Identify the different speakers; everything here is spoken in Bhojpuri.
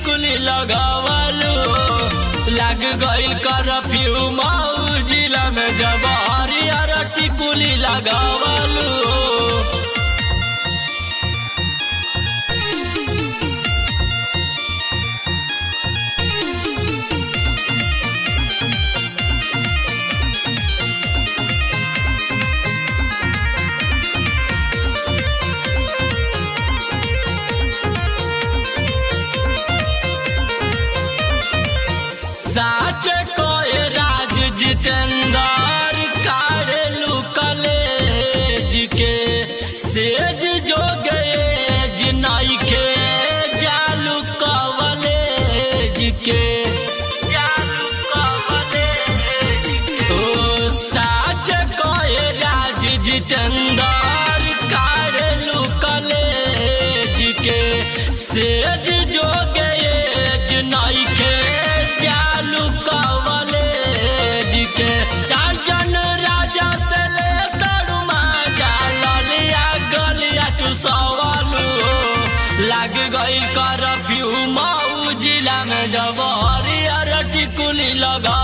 Speaker 1: टिकुली लगावलू लाग गइल करफ्यू मऊ जिला में जब हरियर टिकुली लगावलू साच कोय राज जितेंद्र कारेलू कलेज के सेज जो गए जिनाई के जालू कवलेज के जालू कवलेज के ओ साच कोय राज जितेंद्र कारेलू कलेज के सेज जो गए जिनाई के चालू कवलेज के टार्जन राजा से ले तरुमा जा ललिया गलिया चुसवालू लाग गइल करफ्यू मऊ जिला में जब हरियर टिकुली लगा